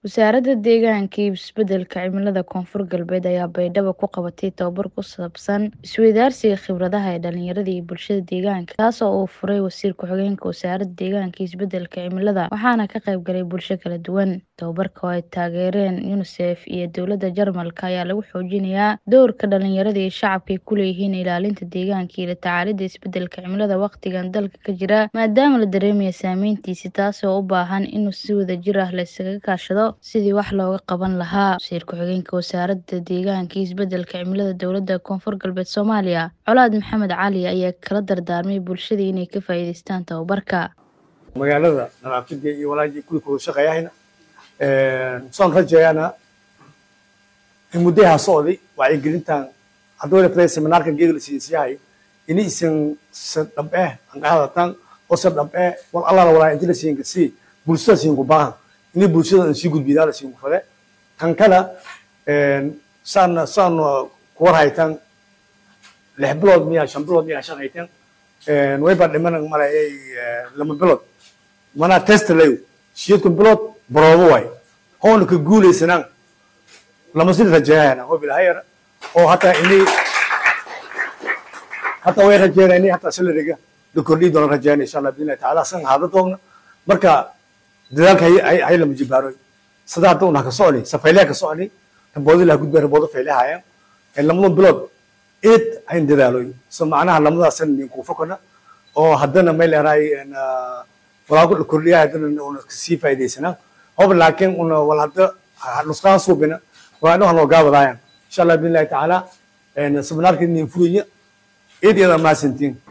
Wasaaradda Deegaanka iyo Isbeddelka Cimilada Koonfur Galbeed ayaa baydhabo ku qabatay tababar ku saabsan isweydaarsiga khibradaha ee dhalinyarada iyo bulshada deegaanka, kaas oo uu furay Wasiir Ku-xigeenka Wasaaradda Deegaanka iyo Isbeddelka Cimilada, waxaana ka qayb galay bulsho kala duwan. Tababarka oo ay taageereen UNICEF iyo dowladda Jarmalka ayaa lagu xoojinayaa doorka dhalinyarada iyo shacabka ay ku leeyihiin ilaalinta deegaanka iyo la tacaalidda isbeddelka cimilada waqtigan dalka ka jira, maadaama la dareemayo saameyntiisa, taas oo u baahan in si wadajir ah la iskaga kaashado sidii wax looga qaban lahaa. Wasiir Ku-xigeenka Wasaaradda Deegaanka iyo Isbeddelka Cimilada Dowladda Koonfur Galbeed Soomaaliya, Colaad Maxamed Cali ayaa kala dardaarmay bulshada inay ka faa'iidaystaan tababarka. magaalada nadaafada iyo walaajii kuwii kuwada shaqeeyahayna saan rajayaana in muddaha socday wacyigelintan hadduu ilaa seminaarka geeda la siiyay ini isan sa dhab eh an qaadatan oo sa dhab eh wal alla walaa inta la siin kasi bulshada siin ku baahan ini bulshada aan sii gudbidaa la siin ku fade kan kala saan saan ku war haytan lix bilood miya shan bilood miya shan haytan way baa dhiman malayay lama bilood mana test layo siyeedkun bilood baroobo waay hoona ka guulaysanaan lama sii rajeeyana oo bilahayar oo hataa ini hataa way rajeeyana ini hataa salariga la kordhiyi doona rajeeyana insha allah biidnillahi tacaala san haada doogna marka dadaalka hay hay lama jibaaroy sida hadda una ka socni safaylaha ka socni raboodi laha gudbay raboodo faylahayaan lamadan bilood eed hayn dadaaloy so macnaha lamadaasan nin ku fokana oo haddana may leerahay walaa ku kordhiya haddana una kasii faa'iidaysanaa hob laakiin una wal hadda nusqaan suubina waa inuu hanoo gaabadaayaan insha allah biidnillahi tacaala seminaarka nin furiya eed iyada maasantiin